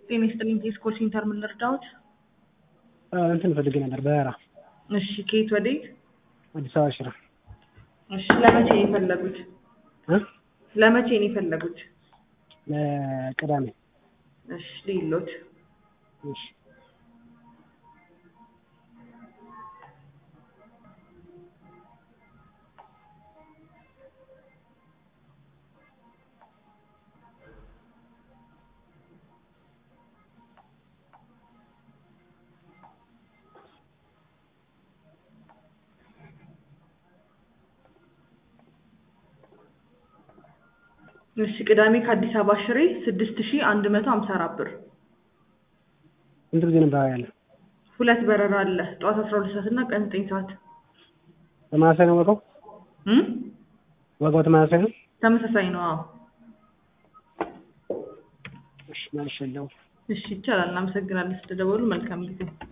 ጤና ይስጥልኝ ቴስኮል ሴንተር ምን ልርዳዎት? እንትን ፈልጌ ነበር በራ እሺ ከየት ወዴት? አዲስ አበባ ሽራ እሺ ለመቼ ነው የፈለጉት? እ ለመቼ ነው የፈለጉት? ለቅዳሜ እሺ ልይሎት እሺ እሺ ቅዳሜ ከአዲስ አበባ ሽሬ ስድስት ሺ አንድ መቶ ሀምሳ አራት ብር ስንት ጊዜ ነበር ያለ? ሁለት በረራ አለ ጠዋት አስራ ሁለት ሰዓት እና ቀን ዘጠኝ ሰዓት ተመሳሳይ ነው ዋጋው? እም ዋጋው ተመሳሳይ ነው? ተመሳሳይ ነው አዎ እሺ መልሼ ልደውል። እሺ ይቻላል እናመሰግናለን ስለደወሉ መልካም ጊዜ